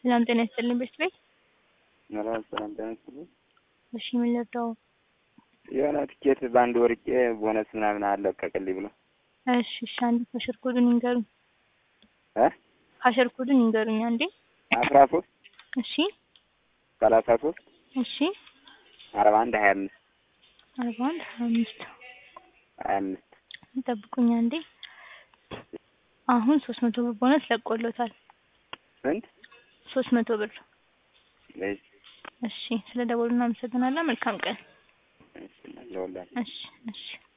ሰላም ጤና ይስጥልኝ ቤት ቤት ሰላም ሰላም ጤና ይስጥልኝ። እሺ ምን ልርዳው? የሆነ ትኬት በአንድ ወርቄ ቦነስ ምናምን አለቀቅልኝ ብሎ እሺ እሺ አንዴ ካሸር ኮዱን ይንገሩኝ። እ ካሸር ኮዱን ይንገሩኝ አንዴ። አስራ ሶስት እሺ ሰላሳ ሶስት እሺ አርባ አንድ ሀያ አምስት አርባ አንድ ሀያ አምስት ሀያ አምስት ይጠብቁኝ አንዴ። አሁን ሶስት መቶ ብር ቦነስ ለቆሎታል። ስንት? ሶስት መቶ ብር። እሺ እሺ ስለ ደወሉ እናመሰግናለን። መልካም ቀን። እሺ ለሁላችሁ እሺ እሺ